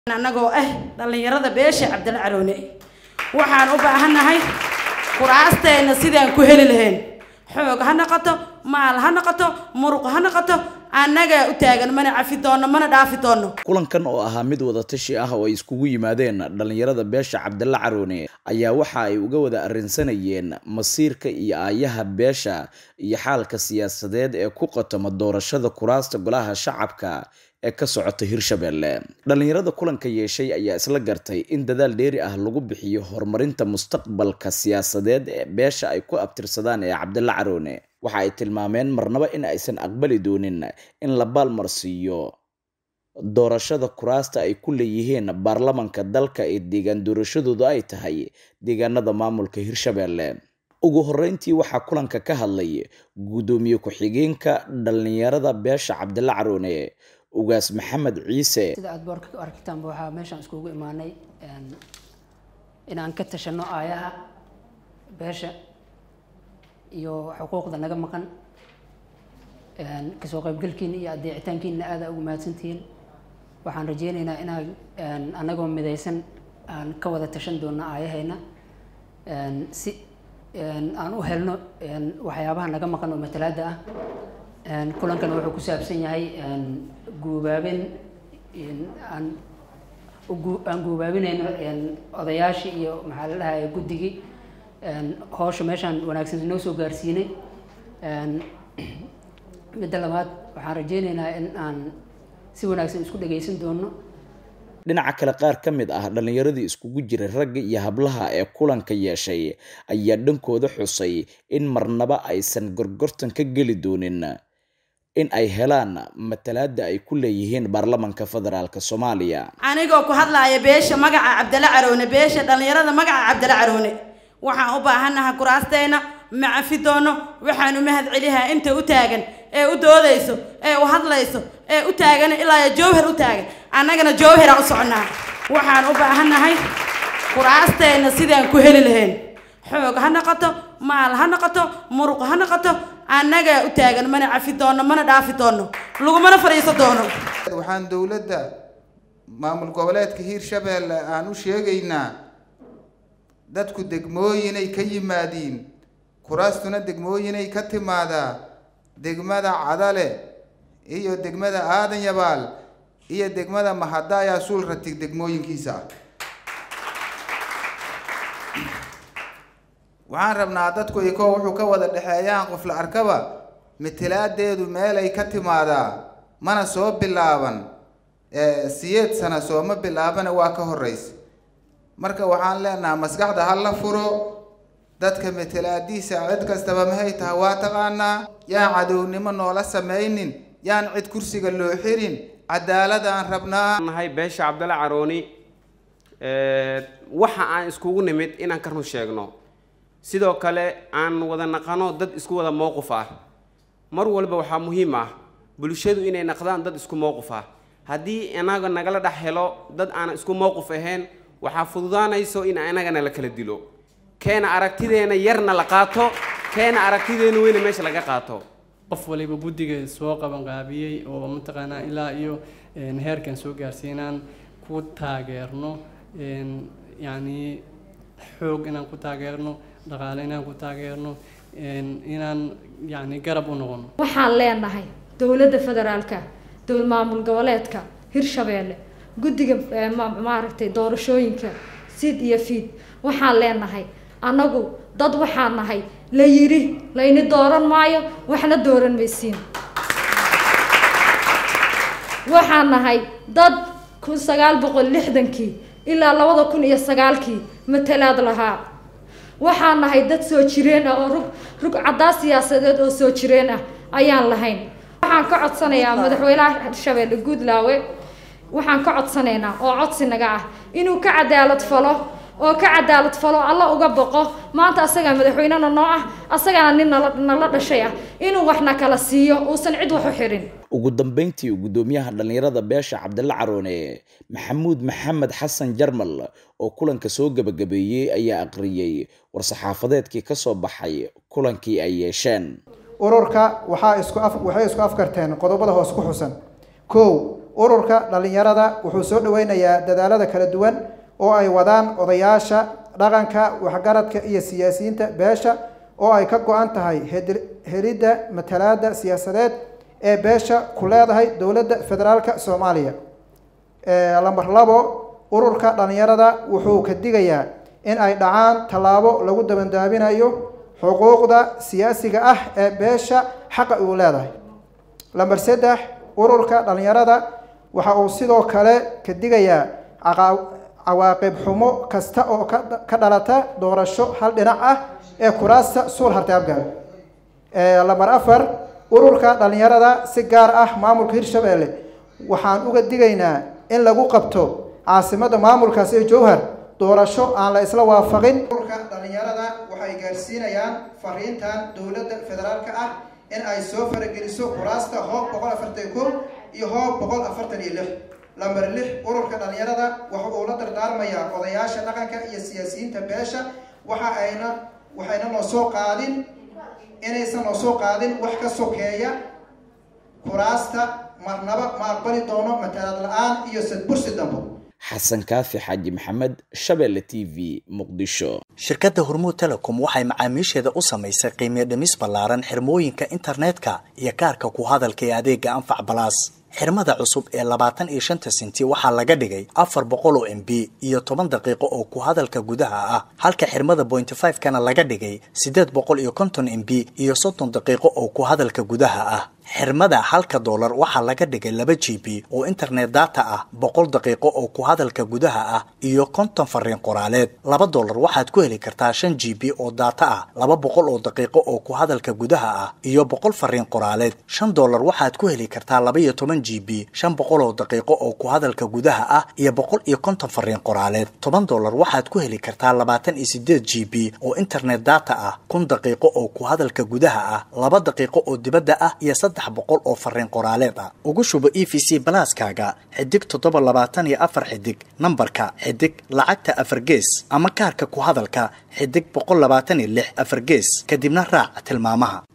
annagoo ah dhallinyarada beesha cabdila caroone waxaan u baahannahay kuraasteena sidaan ku heli lahayn xoog ha noqoto maal ha noqoto muruq ha noqoto annagaa u taagan mana cafi doonno mana dhaafi doonno kulankan oo ahaa mid wadatashi ah oo ay iskugu yimaadeen dhallinyarada beesha cabdalla caroone ayaa waxa ay uga wada arrinsanayeen masiirka iyo aayaha beesha iyo xaalka siyaasadeed ee ku qotoma doorashada kuraasta golaha shacabka ee ka socota hirshabelle dhallinyarada kulanka yeeshay ayaa isla gartay in dadaal dheeri ah lagu bixiyo horumarinta mustaqbalka siyaasadeed ee beesha ay ku abtirsadaan ee cabdalla caroone waxa ay tilmaameen marnaba in aysan aqbali doonin in la baalmarsiiyo doorashada kuraasta ay ku leeyihiin baarlamanka dalka ee deegaan doorashadoodu ay tahay deegaanada maamulka hirshabelle ugu horeyntii waxaa kulanka ka hadlay guddoomiye ku-xigeenka dhallinyarada beesha cabdalla caroone ugaas maxamed ciise sida aada boorka u aragtaanba waxaa meeshaan iskugu imaanay inaan ka tashano aayaha beesha iyo xuquuqda naga maqan kasoo qaybgalkiina iyo adeecitaankiina aada ugu mahadsantihiin waxaan rajeyneynaa inaan anagoo midaysan aan ka wada tashan doono aayahayna si aan u helno waxyaabaha naga maqan oo matalaada ah kulankan wuxuu ku saabsan yahay guubaabin aan aan guubaabinayno odayaashii iyo maxaa la dhahay guddigii howsha meeshaan wanaagsan noo soo gaarsiinay midda labaad waxaan rajeyneynaa in aan si wanaagsan isku dhageysan doono dhinaca kale qaar ka mid ah dhallinyaradii iskugu jiray ragga iyo hablaha ee kulanka yeeshay ayaa dhankooda xusay in marnaba aysan gorgortan ka geli doonin in ay helaan matalaada ay ku leeyihiin baarlamanka federaalk soomaaliya anigoo ku hadlaaya beesha magaca cabdalla caroone beesha dhallinyarada magaca cabdalla caroone waxaan u baahannahay kuraasteena ma cafi doono waxaan u mahad celihaa inta u taagan ee u doodayso ee u hadlayso ee u taagan ilaa jowhar u taagan annagana jowharaan u soconnaa waxaan u baahannahay kuraasteena sidaan ku heli lahayn xoog ha noqoto maal ha noqoto muruq ha noqoto annagaa u taagan mana cafi doonno mana dhaafi doonno lagumana fadhiiso doono waxaan dowladda maamul goboleedka hiirshabeelle aan u sheegaynaa dadku degmooyinay ka yimaadiin kuraastuna degmooyinay ka timaadaa degmada cadale iyo degmada aadan yabaal iyo degmada mahadaayaa suul ratig degmooyinkiisa ah waxaan rabnaa dadku ikoo wuxuu ka wada dhexeeyaan qof la arkaba matalaadeedu meelay ka timaadaa mana soo bilaaban siyeed sana sooma bilaabana waa ka horeysa marka waxaan leenahaa maskaxda ha la furo dadka matalaadiisa cid kastaba mahay taha waa taqaanaa yaan cadownimo noola samaynin yaan cid kursiga loo xirin cadaaladaan rabnaa nahay beesha cabdalla carooni waxa aan iskugu nimid inaan ka run sheegno sidoo kale aan wada naqano dad isku wada mowqif ah mar walba waxaa muhiim ah bulshadu inay naqdaan dad isku mowqif ah haddii inaga nagala dhex helo dad aanan isku mowqif ahayn waxaa fududaanayso in inagana la kala dilo keena aragtideena yarna la qaato keena aragtideena weyna meesha laga qaato qof waliba guddiga soo qabanqaabiyey oo mataqaanaa ilaa iyo heerkan soo gaarsiinaan ku taageerno yacni xoog inaan ku taageerno dhaqaale inaan ku taageerno inaan yacni garab u noqono waxaan leenahay dowladda federaalka dowl maamul goboleedka hirshabeelle guddiga maaragtay doorashooyinka sid iyo fiid waxaan leenahay annagu dad waxaan nahay la yidhi layni dooran maayo waxna dooran maysiin waxaan nahay dad kun sagaal boqol lixdankii ilaa labada kun iyo sagaalkii matalaad lahaa waxaan nahay dad soo jireen ah oo rug rug caddaa siyaasadeed oo soo jireen ah ayaan lahayn waxaan ka codsanayaa madaxweynaha hirshabeelle guudlaawe waxaan ka codsanaynaa oo codsi naga ah inuu ka cadaalad falo oo ka cadaalad falo alla uga boqo maanta asagaa madaxweynena noo ah asagana nin nala nala dhashay ah inuu waxna kala siiyo uusan cid wax u xirin ugu dambeyntii guddoomiyaha dhallinyarada beesha cabdalla caroone maxamuud maxamed xasan jarmal oo kulanka soo gebagabeeyey ayaa aqriyey war-saxaafadeedkii ka soo baxay kulankii ay yeesheen ururka waxaa isku af waxay isku afkarteen qodobada hoos ku xusan kow ururka dhallinyarada wuxuu soo dhaweynayaa dadaalada kala duwan oo ay wadaan odayaasha dhaqanka waxgaradka iyo siyaasiyiinta beesha oo ay ka go-an tahay helidda matalaada siyaasadeed ee beesha ku leedahay dowladda federaalka soomaaliya lamber labo ururka dhallinyarada wuxuu ka digayaa in ay dhacaan tallaabo lagu dabandaabinayo xuquuqda siyaasiga ah ee beesha xaqa uu leedahay lamber saddex ururka dhallinyarada waxa uu sidoo kale ka digayaa cawaaqib xumo kasta oo ka dhalata doorasho hal dhinac ah ee kuraasta suul hartaabgaal lamber afar ururka dhallinyarada si gaar ah maamulka hirshabelle waxaan uga digaynaa in lagu qabto caasimada maamulkaasi ee jowhar doorasho aan la isla waafaqin ururka dhallinyarada waxay gaarsiinayaan fariintan dowladda federaalka ah in ay soo farageliso kuraasta hoob boqol afartan ko iyo hoob boqol afartan iyo lix lamber lix ururka dhallinyarada waxa uu la dardaarmayaa odayaasha dhaqanka iyo siyaasiyiinta beesha waxa ayna waxayna noo soo qaadin inaysan noo soo qaadin wax ka sokeeya kuraasta marnaba ma aqbali doono matalaad la-aan iyo sadbursi dambo xasan kaafi xaaji maxamed shabeelle t v muqdisho shirkadda hormuud telecom waxay macaamiisheeda u samaysay qiimiyo dhimis ballaaran xirmooyinka internetka iyo kaarka ku hadalka ee adeega anfac balaas xirmada cusub ee labaatan iyo shanta sinti waxaa laga dhigay afar boqol oo m b iyo toban daqiiqo oo ku hadalka gudaha ah halka xirmada pointy five kana laga dhigay siddeed boqol iyo konton m b iyo soddon daqiiqo oo ku hadalka gudaha ah xirmada halka doolar waxaa laga dhigay laba g b oo internet data ah boqol daqiiqo oo ku hadalka gudaha ah iyo konton fariin qoraaleed laba doolar waxaad ku heli kartaa shan g b oo data ah laba boqol oo daqiiqo oo ku hadalka gudaha ah iyo boqol fariin qoraaleed shan doolar waxaad ku heli kartaa laba iyo toban g b shan boqol oo daqiiqo oo ku hadalka gudaha ah iyo boqol iyo konton fariin qoraaleed toban doolar waxaad ku heli kartaa labaatan iyo sideed g b oo internet data ah kun daqiiqo oo ku hadalka gudaha ah laba daqiiqo oo dibadda ah iyo saddex boqol oo fariin qoraaleed ah ugu shubo e v c balaaskaaga xidig toddoba labaatan iyo afar xidig nambarka xidig lacagta afar gees ama kaarka ku hadalka xidig boqol labaatan iyo lix afar gees kadibna raac tilmaamaha